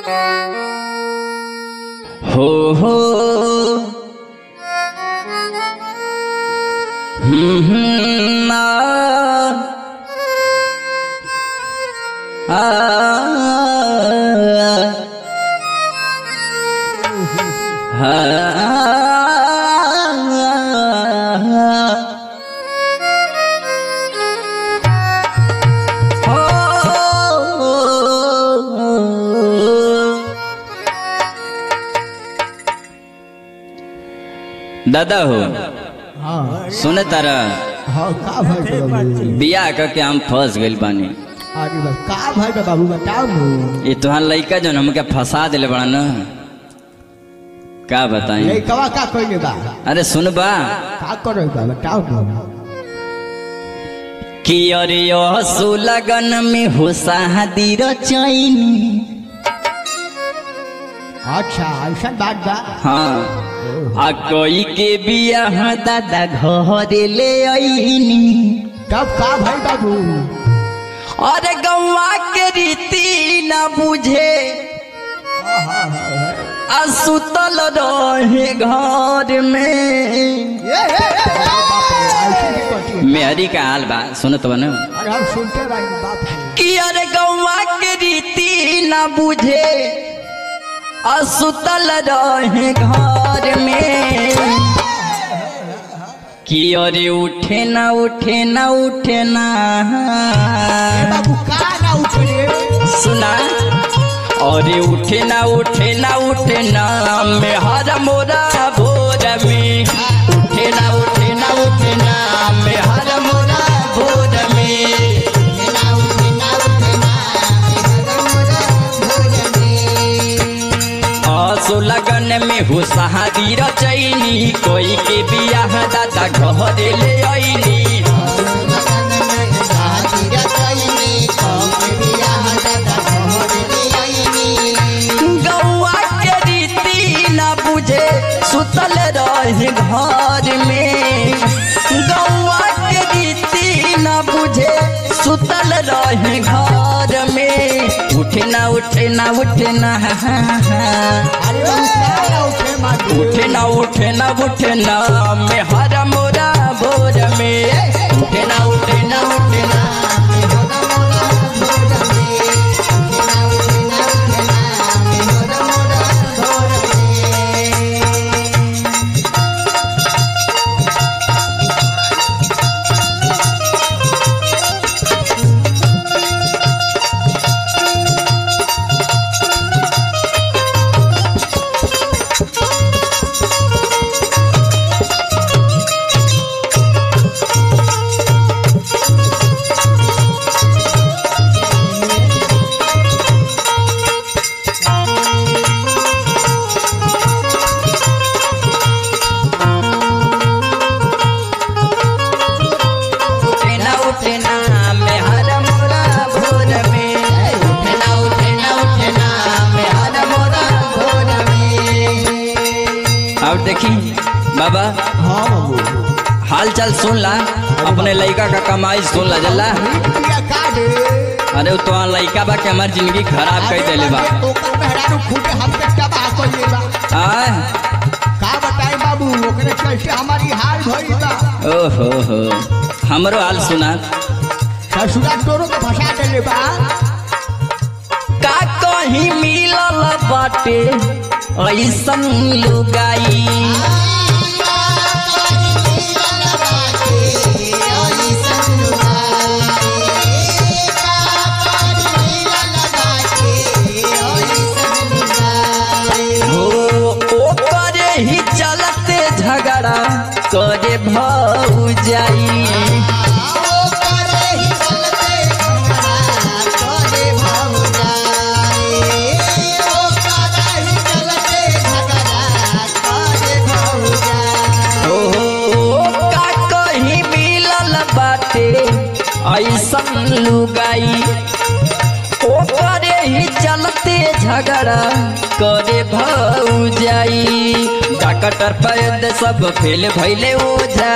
हो हो हम्म, हम्म, आ, आ, आ, दादा हो हाँ सुने तारा हाँ का भाई बा बाबू बियाह करके हम फंस गइल बानी अरे बा का भाई बा बाबू बताओ नु ये तुहार लइका जौन हमके फंसा दिले बड़ा न का बताई ये कवा का कइले बा अरे सुन बा का करे बा बताओ नु कि अरे असु लगन में हो शादी रचैनी अच्छा ऐसा बात बा हाँ आ कोई के बियाह दादा घरे ले आईनी तब का भाई बाबू अरे गौवा के रीति न बुझे आ सुतल रहे घर में ये ये, ये, बाप रे, ऐसे नहीं करती है। मेहरी का हाल बा सुनत बनो अरे हम सुनते बानी बाप रे कि अरे गौवा के रीति न बुझे असुतल रहे घर में कि अरे उठे ना उठे ना उठे ना ए बाबू का ना उठे सुना अरे उठे ना उठे ना उठे ना में हर मोरा भोर में उठे ना उठे ना उठे ना में हर मोरा भोर में आसो लगन में हो सहादी रचैनी कोई के बियाह दादा घर ले आईनी गौआ के रीति न बुझे सुतल रहे घर में गौआ के रीति न बुझे सुतल रहे घर में उठे ना उठे ना उठे ना अरे बाबू का ना उठे मारू उठे ना उठे ना उठे ना में हर मोरा भोर में उठे ना उठे ना उठे ना उठे ना उठे ना में हर मोरा भोर में उठे ना उठे ना उठे ना में हर मोरा भोर में अब देखी बाबा हाँ बाबू हाल चाल सुन ला अपने लड़का का कमाई सुन ला जल्ला रुपया का दे अरे वो तो लड़का बा के हमार जिंदगी खराब कर देले बा ओकर मेहरारू खूबे हमके तबाह कइले बा आय का बताई बाबू ओकरे कैसे हमारी हाल भइल बा ओहो हो हमरो हाल सुना ससुरा तोरो के फंसा देले बा का कहीं मिलल बाटे ऐसन लुगाई हो ओकरे ही चलते झगड़ा करे भौ जाई ओ का कहीं मिलल बाटे ऐसन लुगाई ओकरे ही चलते झगड़ा करे भौ जाई डॉक्टर पैद सब फेल भैले ओझा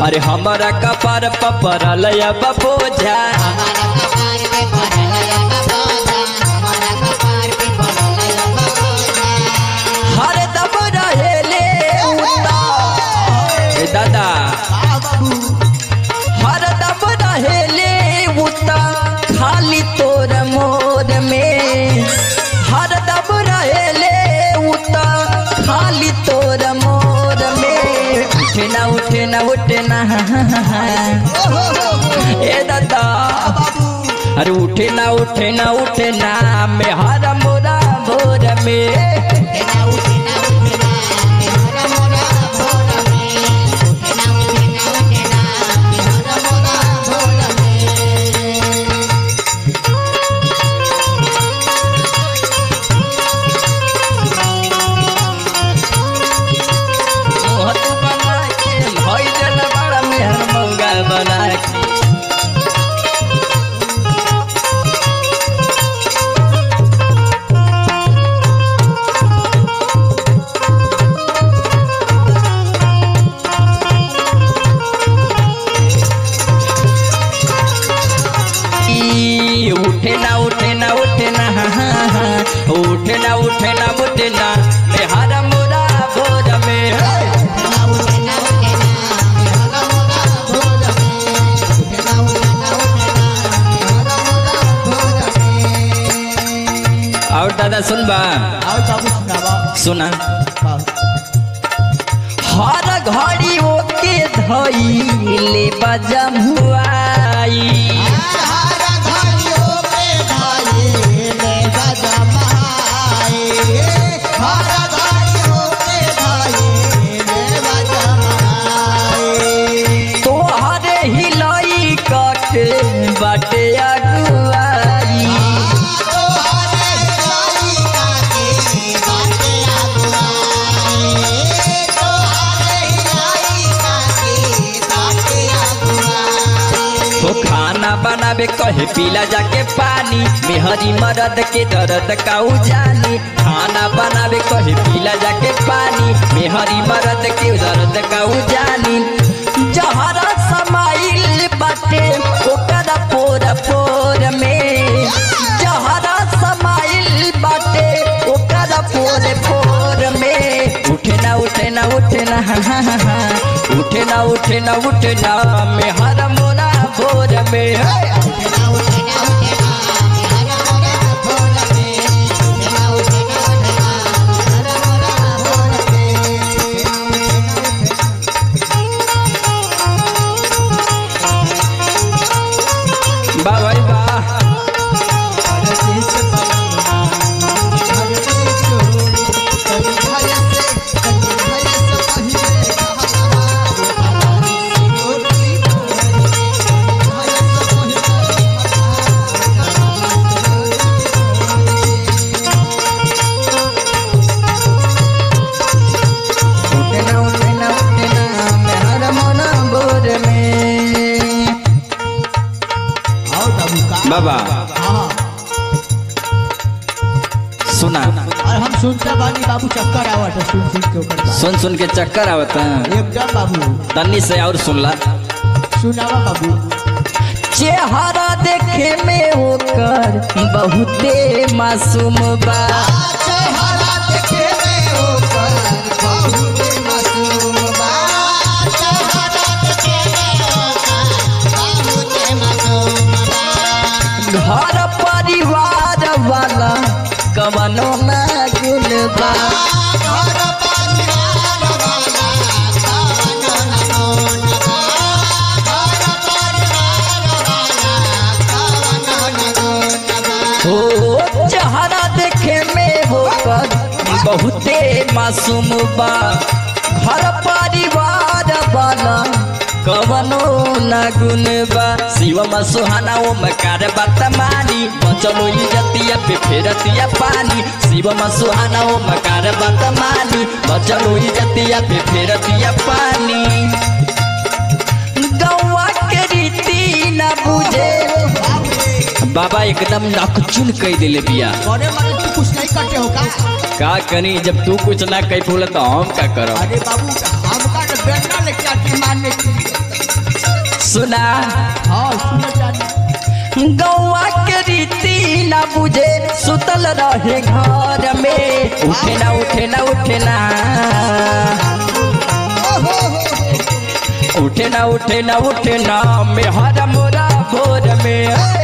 अरे हमारा कपार पपरल अब बोझा हर दम रहेले उता ए दादा हाँ बाबू हर दम रहेले उता खाली तोर मोर में हर दम रहेले उता खाली तोर मोर में उठे ना उठे ना उठे ना ओहो हो हो ए दादा बाबू अरे उठे ना उठे ना उठे ना में हर मोरा भोर में मोहत बना के भई जल बड़ा मेहर मौगा बना के ई, उठे ना उठे ना उठे ना हा, हा, हा। उठे ना उठे ना उठे ना में हर मोरा भोर में हे। और दादा सुन बा आओ बाबू सुनावा सुना हाँ। हर घड़ी ओके धइले बजमुआई तोहरे हिलाई कके बाटे अगुआई हो खाना बनावे कहे पीला जाके पानी मेहरी मरद के दर्द काऊ जानी खाना बनावे कहे पीला जाके पानी मेहरी मरद के दर्द काऊ जानी जहरा समाइल बाटे ओकर पोर पोर में जहरा समाइल बाटे ओकर पोर पोर में उठे ना उठे ना उठे ना हा, हा, हा, हा। उठे ना उठे ना उठे ना में हर मोरा भोर में हे। वाह भाई वाह उठे ना उठे ना उठे ना में हर मोरा भोर में आओ बाबू का बाबा हाँ सुना और हम सुनते बानी बाबू चक्कर आवत है सुन सुन के ओकर बात। सुन सुन के चक्कर आवत है एकदम बाबू तन्नी से और सुनला सुनावा बाबू चेहरा देखे में होकर बहुते मासूम बा घर परिवार वाला कवनो ना गुण बा हो चेहरा देखे में होकर बहुते मासूम बा घर परिवार वाला कवनो न गुण बा शिवम सुहाना ओम कार बात मानी बचलो इजतिया पे फेरतिया पानी शिवम सुहाना ओम कार बात मानी बचलो इजतिया पे फेरतिया पानी गौवा के रीति न बुझे बाबा एकदम नकचुन कह दिले बिया अरे मारे तू कुछ नहीं करते हो का का करी जब तू कुछ ना कह फूल तो हम का करब अरे बाबू हमका तो बेटा लेके आती मारने के लिए सुना हाँ सुनो जानी गौवा के रीति ना बुझे सुतल रहे घर में उठे ना उठे ना उठे ना ओहो हो हो उठे ना उठे ना उठे ना में हर मोरा भोर में